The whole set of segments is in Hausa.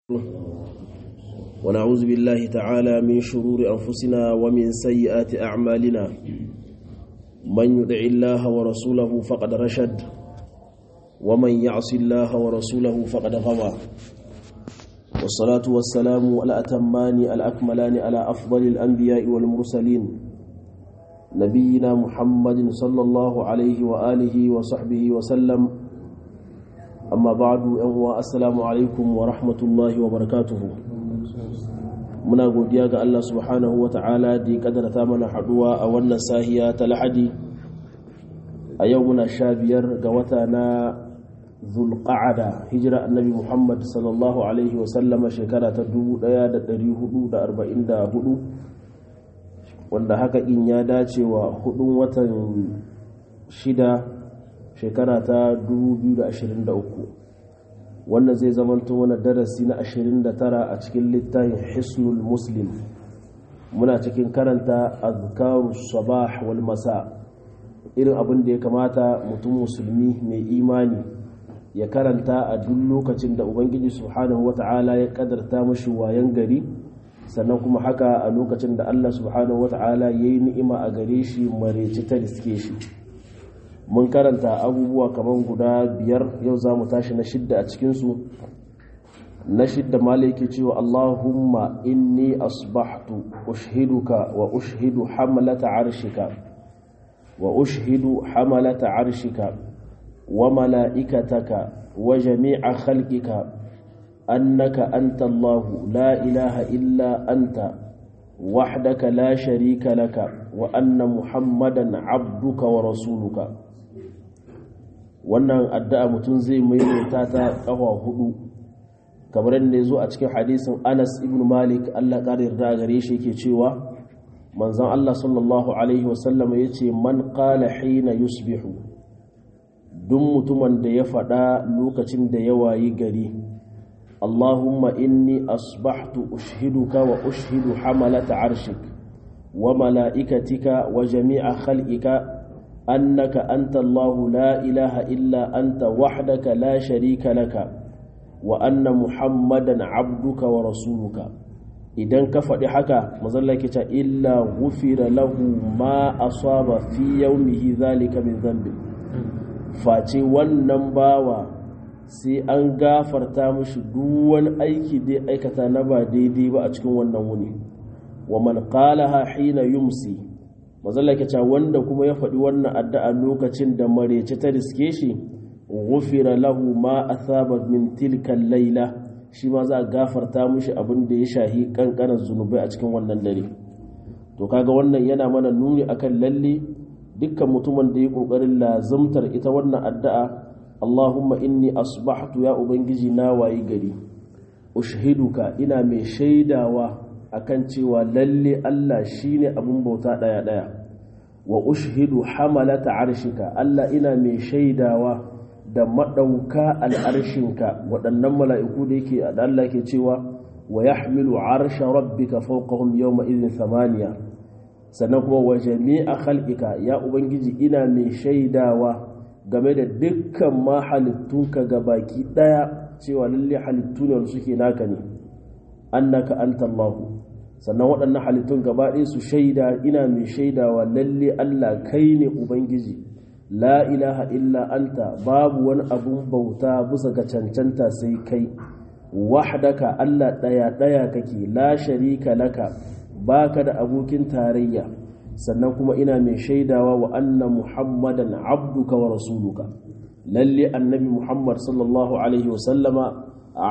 ونعوذ بالله تعالى من شرور أنفسنا ومن سيئات أعمالنا من يدع الله ورسوله فقد رشد ومن يعص الله ورسوله فقد غوى والصلاة والسلام الأتمان الأكملان على أفضل الأنبياء والمرسلين نبينا محمد صلى الله عليه وآله وصحبه وسلم amma ba'du yan uwa assalamu alaikum wa rahmatullahi wa barakatuhu muna godiya ga Allah subhanahu wa ta'ala da ya kadarta mana haduwa a wannan sahiya ta lahadi a yau muna sha biyar ga wata na zulqa'ada hijira annabi muhammad sallallahu alaihi wa sallama shekara ta 1444 wanda haka in ya dace wa hudun watan shida shekara ta 2023 wannan zai zamanto wani darasi na 29 a cikin littafin hisnul muslim muna cikin karanta azkaru sabah wal masa irin abin da ya kamata mutum musulmi mai imani ya karanta a duk lokacin da ubangiji subhanahu wata'ala ya kadarta mashi wayan gari sannan kuma haka a lokacin da allah subhanahu wata'ala ya yi ni'ima a gare shi mareci ta riske shi mun karanta abubuwa kamar guda biyar yau za mu tashi na shidda a cikinsu na shidda malai ke cewa allahumma inni asbahtu ushiduka wa ushidu hamalata arshika wa ushidu hamalata arshika wa mala'ikataka wa jami'a khalqika annaka anta allahu la ilaha illa anta wahdaka la sharika laka wa anna muhammadan abduka wa rasuluka wannan addu'a mutum zai maimaita ta ƙafa hudu kamar yadda ya zo a cikin hadisin anas ibn malik allah ƙarar da gare shi ke cewa manzan allah sallallahu alaihi wasallam ya ce man ƙala hina yusbihu duk mutumin da ya faɗa lokacin da ya wayi gari allahumma inni asbahtu ushiduka wa ushidu hamalata arshik wa mala'ikatika wa jami'a khalqika أنك أنت الله لا إله إلا أنت وحدك لا شريك لك وأن محمدا عبدك ورسولك idan ka faɗi haka mazallaki ta illa gufira lahu ma asaba fi yaumihi zalika min zambi face wannan bawa sai an gafarta mashi duk wani aiki da aikata na ba daidai ba a cikin wannan wuni wa man qalaha hina yumsi mazalla ke wanda kuma ya faɗi wannan addu'a lokacin da marece ta riske shi gufira lahu ma asaba min tilkan laila shi ma za a gafarta mushi abin da ya shahi kankanar zunubai a cikin wannan dare to kaga wannan yana mana nuni akan lalle dukkan mutumin da ya kokarin lazumtar ita wannan addu'a Allahumma inni asbahtu ya ubangiji na wayi gari ushhiduka ina mai shaidawa akan cewa lalle Allah shine abin bauta daya daya wa ushhidu hamalata arshika Allah ina mai shaidawa da madauka al'arshinka waɗannan mala'iku da yake da Allah ke cewa wa yahmilu arsha rabbika fawqahum yawma idhin thamaniya sannan kuma wa jami'a khalqika ya ubangiji ina mai shaidawa game da dukkan ma halittunka gabaki daya cewa lalle halittu ne wanda suke naka ne annaka anta Allahu sannan waɗannan halittun gaba ɗaya su shaida ina mai shaidawa lalle Allah kai ne Ubangiji la ilaha illa anta babu wani abun bauta bisa ga cancanta sai kai wahdaka Allah ɗaya ɗaya kake la sharika laka baka da abokin tarayya sannan kuma ina mai shaidawa wa anna muhammadan abduka wa rasuluka lalle annabi muhammad sallallahu alaihi wasallama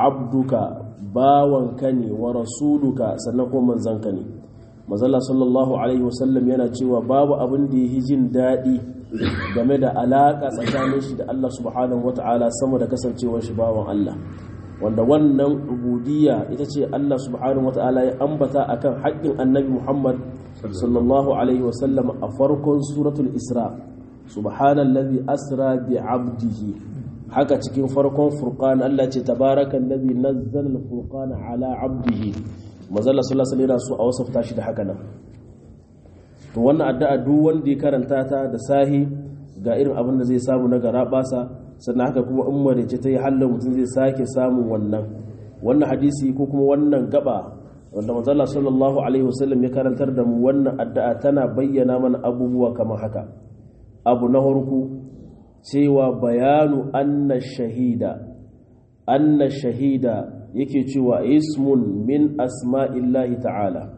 abduka bawanka ne wa rasuluka sannan kuma manzanka ne mazalla sallallahu alaihi wasallam yana cewa babu abin da yi jin daɗi game da alaƙa tsakanin shi da Allah subhanahu wata'ala sama da kasancewar shi bawan Allah wanda wannan ubudiyya ita ce Allah subhanahu wata'ala ya ambata akan haƙƙin annabi Muhammad sallallahu alaihi wasallam a farkon suratul Isra subhanallazi asra bi 'abdihi haka cikin farkon furqan Allah ce tabarakan ladhi nazzala al-furqana ala 'abdihi mazalla sallallahu alaihi wasallam su a wasafta shi da haka nan to wannan addu'a duk wanda ya karanta ta da sahi ga irin abin da zai samu na garabasa sannan haka kuma in marice ta yi halin mutum zai sake samun wannan wannan hadisi ko kuma wannan gaba wanda manzala sallallahu alaihi wasallam ya karantar da mu wannan addu'a tana bayyana mana abubuwa kamar haka abu na farko cewa bayanu anna shahida anna shahida yake cewa ismun min asma'illahi ta'ala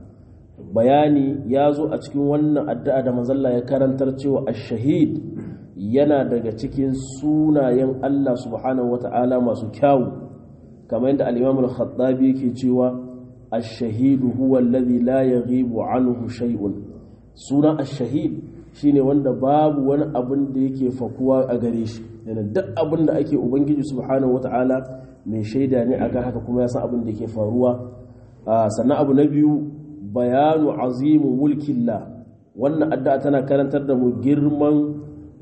bayani ya zo a cikin wannan addu'a da manzalla ya karantar cewa ash-shahid yana daga cikin sunayen Allah subhanahu wata'ala masu kyawu kamar yadda al-imam al-khattabi yake cewa ash-shahid huwa alladhi la yaghibu anhu shay'un sunan ash-shahid shine wanda babu wani abin da yake fakuwa a gare shi yana duk abin da ake ubangiji subhanahu wata'ala mai shaida ne akan haka kuma ya san abin da ke faruwa sannan abu na biyu bayanu azimu mulkillah wannan addu'a tana karantar da mu girman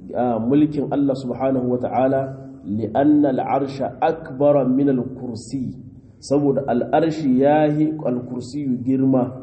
mulkin Allah subhanahu wata'ala li'anna al'arsha akbara min al-kursi saboda al'arshi yahi al-kursi girma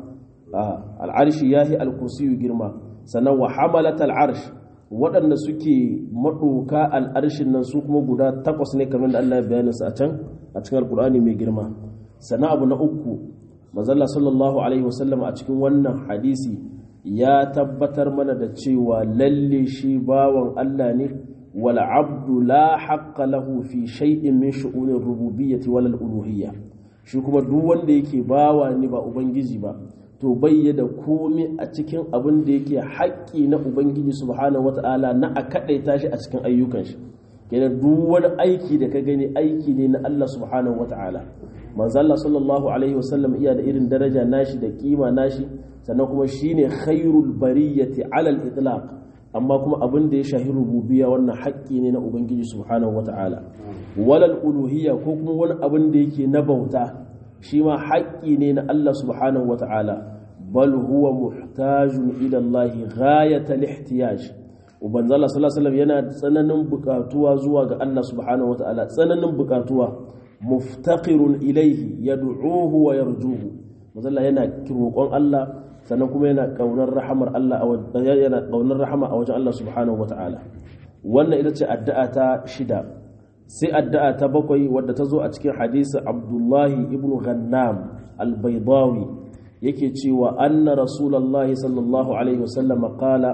al'arshi yahi al-kursi girma sannan wa hamalat al'arsh waɗanda suke maɗoka al'arshin nan su kuma guda takwas ne kamar da Allah ya bayyana su a can a cikin alkur'ani mai girma sannan abu na uku mazalla sallallahu alaihi wasallam a cikin wannan hadisi ya tabbatar mana da cewa lalle shi bawan Allah ne wal abdu la haqqa lahu fi shay'in min shu'unir rububiyyati wal uluhiyya shi kuma duk wanda yake bawa ne ba ubangiji ba to bayyada komai a cikin abin da yake haƙƙi na ubangiji subhanahu wata'ala na a kaɗaita shi a cikin ayyukan shi kenan duk wani aiki da ka gani aiki ne na Allah subhanahu wata'ala manzo Allah sallallahu alaihi wasallam iya da irin daraja nashi da kima nashi sannan kuma shine khairul bariyati ala al-itlaq amma kuma abin da ya shahi rububiyya wannan haƙƙi ne na ubangiji subhanahu wata'ala walal uluhiyya ko kuma wani abin da yake na bauta shi ma haƙƙi ne na Allah subhanahu wata'ala bal huwa muhtajun ila Allah ghayatal ihtiyaj ubanza Allah sallallahu alaihi wasallam yana tsananin bukatuwa zuwa ga Allah subhanahu wata'ala tsananin bukatuwa muftaqirun ilaihi yad'uhu wa yarjuhu mazalla yana roƙon Allah sannan kuma yana kaunar rahamar Allah a yana kaunar rahama a wajen Allah subhanahu wata'ala wannan ita ce addu'a ta shida sai addu'a ta bakwai wadda ta zo a cikin hadisi Abdullahi ibn Ghannam al-Baydawi yake cewa anna rasulullahi sallallahu alaihi wasallam qala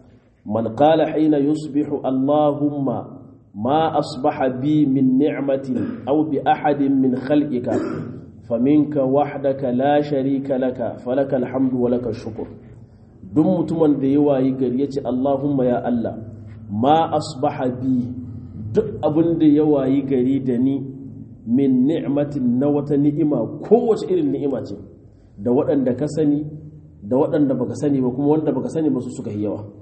man qala hina yusbihu allahumma ma asbaha bi min ni'matin aw bi ahadin min khalqika faminka wahdaka la sharika laka falaka alhamdu wa laka shukr duk mutumin da ya wayi gari yace allahumma ya allah ma asbaha bi duk abin da ya wayi gari da ni min ni'matin na wata ni'ima kowace irin ni'ima ce da waɗanda ka sani da waɗanda baka sani ba kuma wanda baka sani ba su suka yi yawa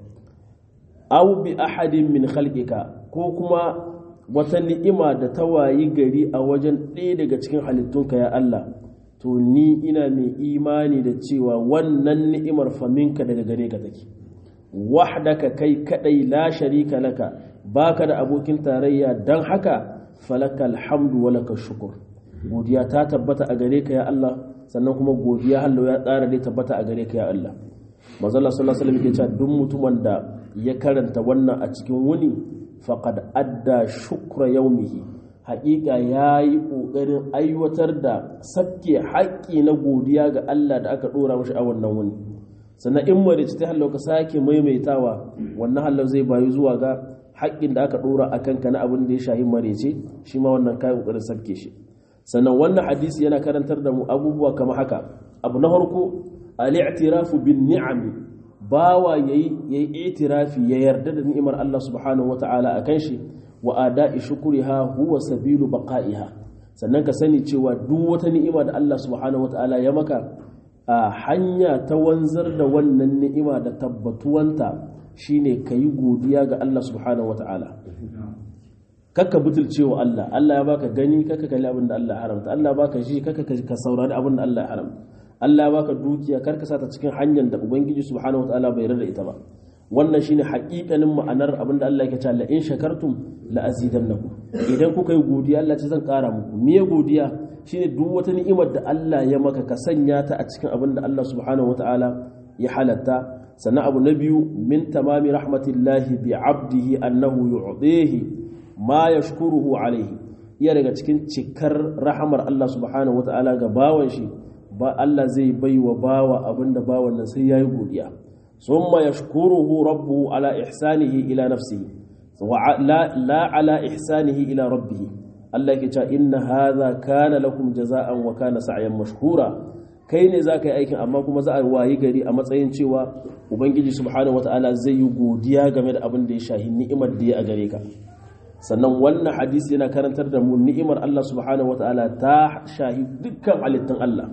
aw bi ahadin min khalqika ko kuma wata ni'ima da ta wayi gari a wajen ɗaya daga cikin halittunka ya Allah to ni ina mai imani da cewa wannan ni'imar faminka daga gare ka take wahdaka kai kadai la sharika laka baka da abokin tarayya dan haka falakal hamdu wa laka shukur godiya ta tabbata a gare ka ya Allah sannan kuma godiya hallo ya tsara dai tabbata a gare ka ya Allah manzo Allah sallallahu alaihi wasallam yake cewa duk mutumin da ya karanta wannan a cikin wuni faqad adda shukra yaumihi haƙiƙa yayi ƙoƙarin aiwatar da sabke haƙƙi na godiya ga Allah da aka ɗora mashi a wannan wuni sannan in marici ta hallau ka sake maimaitawa wannan hallau zai bayu zuwa ga haƙƙin da aka ɗora a kanka na abin da ya shahi marici shi ma wannan kayan ƙoƙarin sabke shi sannan wannan hadisi yana karantar da mu abubuwa kamar haka abu na farko al-i'tirafu bin ni'ami bawa yayi yayi itirafi ya yarda da ni'imar Allah subhanahu wata'ala akan shi wa ada'i shukriha huwa sabilu baqa'iha sannan ka sani cewa duk wata ni'ima da Allah subhanahu wata'ala ya maka a hanya ta wanzar da wannan ni'ima da tabbatuwanta shine kayi godiya ga Allah subhanahu wata'ala kakka butulcewa Allah Allah ya baka gani kakka kalli abin da Allah ya haramta Allah baka ji kakka ka saurari abin da Allah ya haramta Allah ya baka dukiya kar ka sata cikin hanyar da ubangiji subhanahu wataala bai rarra ita ba wannan shine haƙiƙanin ma'anar abin da Allah yake cewa la in shakartum la azidannakum idan kuka yi godiya Allah ce zan ƙara muku me godiya shine duk wata ni'imar da Allah ya maka ka sanya ta a cikin abin da Allah subhanahu wataala ya halatta sannan abu na biyu min tamami rahmatillahi bi abdihi annahu yu'tihi ma yashkuruhu alaihi iya daga cikin cikar rahamar Allah subhanahu wata'ala ga bawan shi ba Allah zai bai wa bawa abinda bawan nan sai yayi godiya summa yashkuruhu rabbuhu ala ihsanihi ila nafsihi wa la la ala ihsanihi ila rabbih Allah yake cewa inna hadha kana lakum jaza'an wa kana sa'yan mashkura kai ne za ka yi aikin amma kuma za a wayi gari a matsayin cewa ubangiji subhanahu wata'ala zai yi godiya game da abin da ya shahi ni'imar da ya a gare ka sannan wannan hadisi yana karantar da mu ni'imar Allah subhanahu wata'ala ta shahi dukkan halittun Allah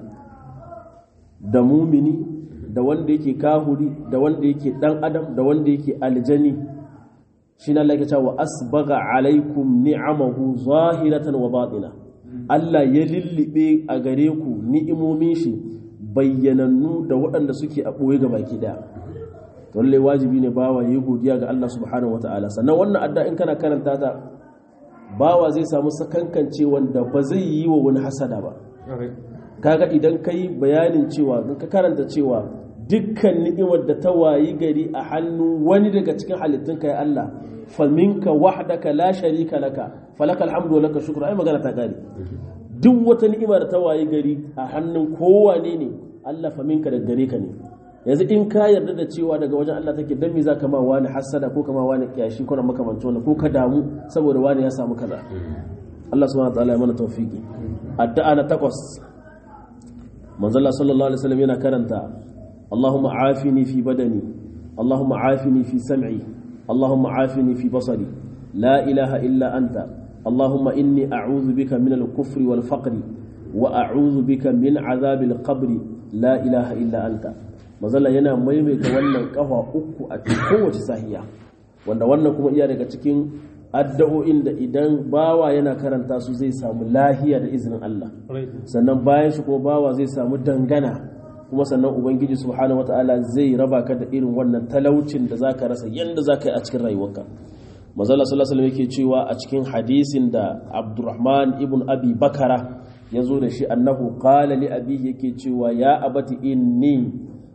da mumini da wanda yake kahuri da wanda yake dan adam da wanda yake aljani shi na laika cewa asbaga alaikum ni'amahu zahiratan wa batina Allah ya lullube a gare ku ni'imomin shi bayyanannu da waɗanda suke a ɓoye ga baki ɗaya to lallai wajibi ne bawa yi godiya ga Allah subhanahu wata'ala sannan wannan adda in kana karanta ta bawa zai samu sakankance wanda ba zai yi wa wani hasada ba kaga idan kai bayanin cewa in ka karanta cewa dukkan ni'imar da ta wayi gari a hannu wani daga cikin halittun kai Allah faminka wahdaka la sharika laka falaka alhamdu wa laka shukru ai magana ta gari duk wata ni'ima da ta wayi gari a hannun kowane ne Allah faminka da gare ka ne yanzu in ka yarda da cewa daga wajen Allah take dan me zaka ma wani hasada ko kama wani kiyashi ko na makamancin wannan ko ka damu saboda wani ya samu kaza Allah subhanahu wa ta'ala ya mana tawfiki addu'a na takwas manzo Allah sallallahu alaihi wasallam yana karanta Allahumma afini fi badani Allahumma afini fi sam'i Allahumma afini fi basari la ilaha illa anta Allahumma inni a'udhu bika min al-kufri wal faqri wa a'udhu bika min azabil qabri la ilaha illa anta mazalla yana maimaita wannan kafa uku a kowace sahiya wanda wannan kuma iya daga cikin addu'o'in da idan bawa yana karanta su zai samu lahiya da izinin Allah sannan bayan shi kuma bawa zai samu dangana kuma sannan ubangiji subhanahu wataala zai raba ka da irin wannan talaucin da zaka rasa yanda zaka yi a cikin rayuwarka manzala sallallahu alaihi yake cewa a cikin hadisin da Abdurrahman ibn Abi Bakara ya zo da shi annahu qala li abihi yake cewa ya abati inni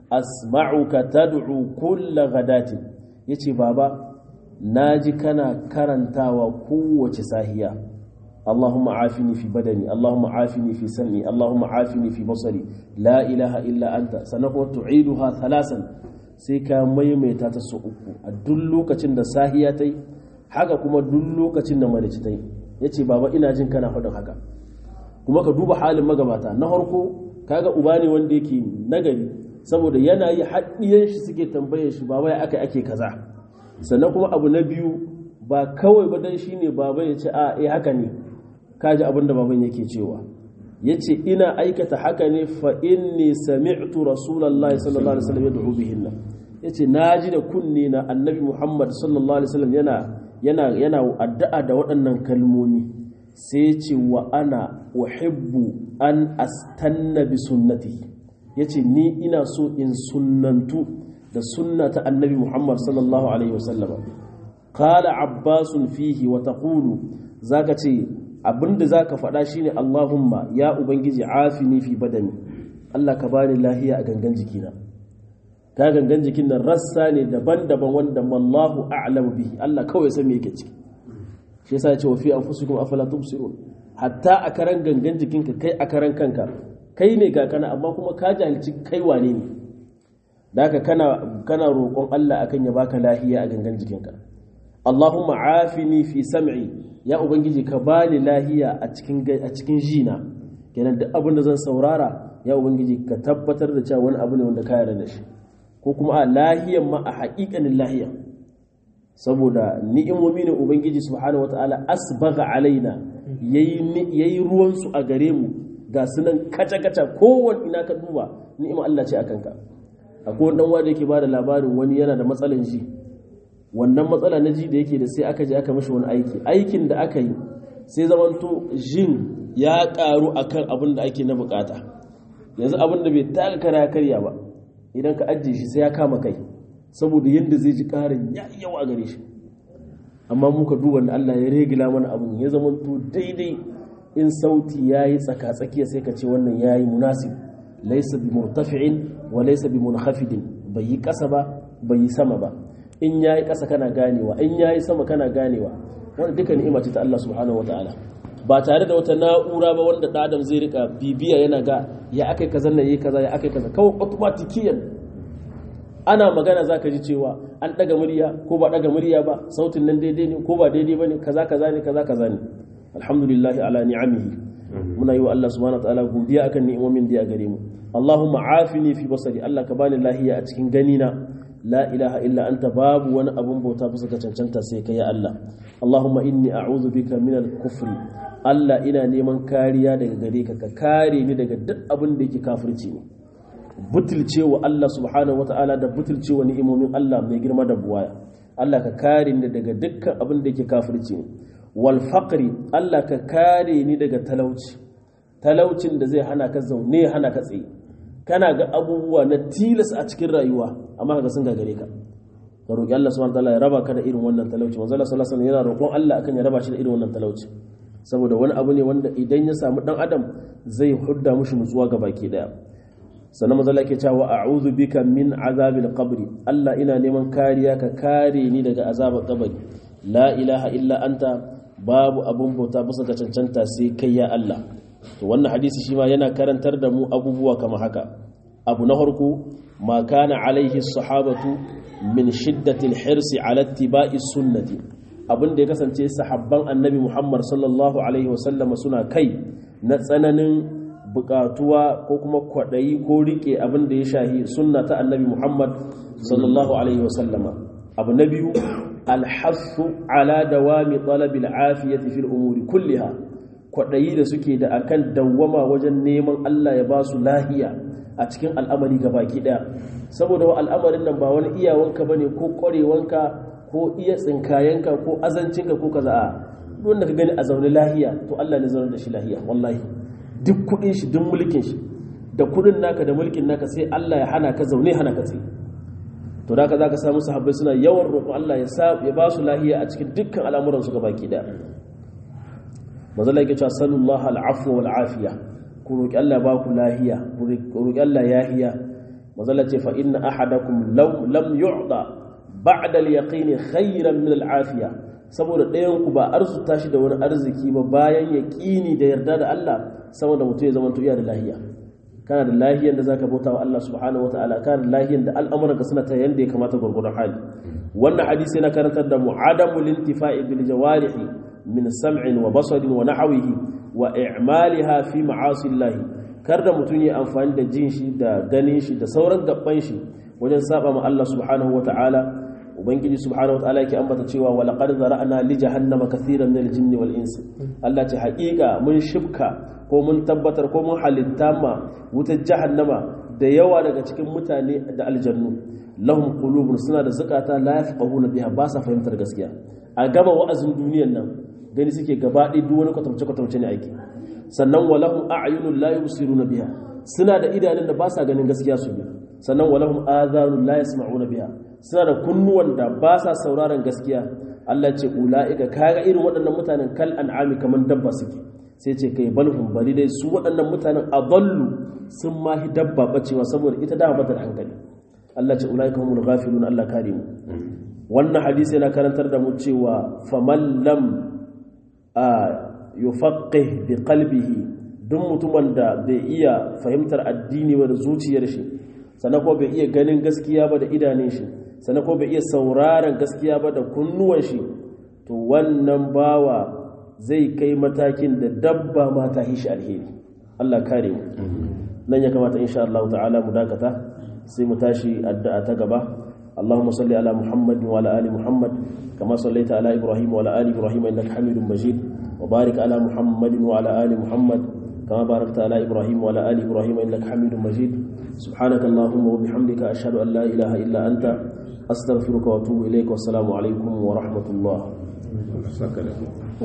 asma'uka tad'u kulla ghadatin yace baba naji kana karantawa kowace sahiya Allahumma afini fi badani Allahumma afini fi sam'i Allahumma afini fi basari la ilaha illa anta sanako tu'iduha thalasan sai ka maimaita ta su uku a duk lokacin da sahiya ta yi haka kuma duk lokacin da marici ta yi yace baba ina jin kana faɗin haka kuma ka duba halin magabata na farko kaga uba ne wanda yake nagari saboda yana yi haɗiyan shi suke tambayar shi baba ya aka ake kaza sannan kuma abu na biyu ba kawai ba dan shine baba ya ce a eh haka ne kaji abin da baban yake cewa yace ina aikata haka ne fa inni sami'tu rasulullahi sallallahu alaihi wasallam yad'u bihinna yace naji da kunni na annabi muhammad sallallahu alaihi wasallam yana yana yana addu'a da waɗannan kalmomi sai ce wa ana uhibbu an astanna bi sunnati yace ni ina so in sunnantu da sunna ta annabi Muhammad sallallahu alaihi wasallam qala abbasun fihi wa taqulu zaka ce abinda zaka faɗa shine Allahumma ya ubangiji afini fi badani Allah ka bani lahiya a gangan jikina ka gangan jikin nan rassa ne daban-daban wanda wallahu a'lamu bihi Allah kawai san me yake ciki shi yasa ya ce wa fi anfusikum afala tubsirun hatta a karan gangan jikinka kai a karan kanka kai ne ga kana amma kuma ka jahilci kai wane ne da haka kana kana roƙon Allah akan ya baka lahiya a gangan jikinka Allahumma afini fi sam'i ya ubangiji ka bani lahiya a cikin a cikin jina kenan duk abin da zan saurara ya ubangiji ka tabbatar da cewa wani abu ne wanda ka yarda da shi ko kuma a lahiyan ma a haƙiƙanin lahiya saboda ni'imomi ne ubangiji subhanahu wataala asbaga alaina yayi ruwan su a gare mu ga sunan kaca kaca kowanne ina ka duba ni'ima Allah ce akan ka akwai wani wanda yake bada labarin wani yana da matsalan ji wannan matsala na ji da yake da sai aka je aka mishi wani aiki aikin da aka yi sai zamanto jin ya karu akan abin da ake na bukata yanzu abin da bai taka kara karya ba idan ka ajiye shi sai ya kama kai saboda yadda zai ji karin ya yawa gare shi amma muka duba da Allah ya regila mana abin ya zamanto daidai in sauti ya yi tsaka-tsakiya sai ka ce wannan ya yi munasib laisa bi murtafi'in wa laisa bi munhafidin bai yi ƙasa ba bai yi sama ba in ya yi ƙasa kana ganewa in ya yi sama kana ganewa wanda duka ni'ima ce ta Allah subhanahu wa ta'ala ba tare da wata na'ura ba wanda ɗan adam zai rika bibiya yana ga ya akai kaza na yi kaza ya akai kaza kawai automatikiyan ana magana za ka ji cewa an ɗaga murya ko ba ɗaga murya ba sautin nan daidai ne ko ba daidai ba ne kaza kaza ne kaza kaza ne alhamdulillahi ala ni'amihi muna yi wa Allah subhanahu wa ta'ala godiya akan ni'imomin da ya gare mu Allahumma afini fi basari Allah ka bani lahiya a cikin gani na la ilaha illa anta babu wani abun bauta bisa ka cancanta sai kai ya Allah Allahumma inni a'udhu bika min al-kufri Allah ina neman kariya daga gare ka ka kare ni daga duk abin da yake kafirci ne butulcewa Allah subhanahu wata'ala da butulcewa ni'imomin Allah mai girma da buwaya Allah ka kare ni daga dukkan abin da yake kafirci ne wal faqri Allah ka kare ni daga talauci talaucin da zai hana ka zaune hana ka tsaye kana ga abubuwa na tilas a cikin rayuwa amma kaga sun gagare ka ka roki Allah subhanahu wata'ala ya raba ka da irin wannan talauci manzo Allah sallallahu alaihi wasallam yana roƙon Allah akan ya raba shi da irin wannan talauci saboda wani abu ne wanda idan ya samu dan adam zai hudda mushi nutsuwa ga baki daya sannan mazala ke cewa a'udhu bika min azabil qabri Allah ina neman kariya ka kare ni daga azabar kabari la ilaha illa anta babu abun bauta bisa ga cancanta sai kai ya Allah to wannan hadisi shi ma yana karantar da mu abubuwa kamar haka abu na farko ma kana alaihi sahabatu min shiddatil hirsi ala ittiba'i sunnati abin da ya kasance sahabban annabi Muhammad sallallahu alaihi wasallam suna kai na tsananin bukatuwa ko kuma kwaɗayi ko riƙe abin da ya shahi sunna ta annabi muhammad sallallahu alaihi wasallama abu na biyu alhassu ala dawami talabil afiyati fil umuri kulliha kwaɗayi da suke da akan dawwama wajen neman allah ya ba su lahiya a cikin al'amari ga baki ɗaya saboda wa al'amarin nan ba wani iyawanka bane ko ƙwarewanka ko iya tsinkayenka ko azancinka ko kaza a wanda ka gani a zaune lahiya to allah ne zaune da shi lahiya wallahi duk kudin shi duk mulkin shi da kudin naka da mulkin naka sai Allah ya hana ka zaune hana ka tsaye to da ka zaka samu sahabbai suna yawan roƙo Allah ya sa ya ba su lahiya a cikin dukkan al'amuran su baki da manzo Allah yake cewa sallallahu al'afwa wal afiya ku roƙi Allah ba ku lahiya ku roƙi Allah yahiya manzo Allah ce fa inna ahadakum law lam yu'da ba'da al-yaqin khayran min al-afiya saboda ɗayan ku ba arzuta shi da wani arziki ba bayan yaƙini da yarda da Allah saboda mutum ya zama iya da lahiya kana da lahiyar da zaka bauta wa Allah subhanahu wataala kana da lahiyar da al'amuran ka suna ta yanda ya kamata gurgurun hali wannan hadisi yana karantar da mu'adamu lintifa'i bil jawarihi min sam'in wa basarin wa nahwihi wa i'maliha fi ma'asi Allah kar da mutum ya amfani da jin shi da ganin shi da sauran gabban shi wajen saba ma Allah subhanahu wataala ubangiji subhanahu wataala yake ambata cewa wa laqad zara'na li jahannama kathiran min al-jinni wal insi Allah ce haƙiƙa mun shibka ko mun tabbatar ko mun halitta ma wutar jahannama da yawa daga cikin mutane da aljannu lahum qulubun suna da zakata la yafqahuna biha ba sa fahimtar gaskiya a gama wa'azin duniyan nan gani suke gaba ɗaya duk wani kwatance kwatance ne aiki sannan wa lahum a'yunun la yubsiruna biha suna da idanun da ba sa ganin gaskiya su bi sannan wa lahum adhanun la yasma'una biha suna da kunnuwan da ba sa sauraron gaskiya Allah ce ula'ika kaga irin waɗannan mutanen kal an'ami kaman dabba suke sai ce kai balhum bari dai su waɗannan mutanen adallu sun ma hi dabba bacewa saboda ita da bata da hankali Allah ce ula'ika humul ghafilun Allah kare mu wannan hadisi yana karantar da mu cewa faman lam a yufaqqih bi qalbihi duk mutumin da bai iya fahimtar addini ba da zuciyar shi sannan ko bai iya ganin gaskiya ba da idanun shi sannan ko bai iya sauraron gaskiya ba da kunnuwan shi to wannan bawa zai kai matakin da dabba ma ta hishi alheri Allah kare mu nan ya kamata insha Allah ta'ala mu dakata sai mu tashi addu'a ta gaba اللهم صل على محمد وعلى ال محمد كما صليت على ابراهيم وعلى ال ابراهيم انك حميد مجيد وبارك على محمد وعلى ال محمد كما باركت على ابراهيم وعلى ال ابراهيم انك حميد مجيد سبحانك اللهم وبحمدك اشهد ان لا اله الا انت استغفرك واتوب اليك والسلام عليكم ورحمه الله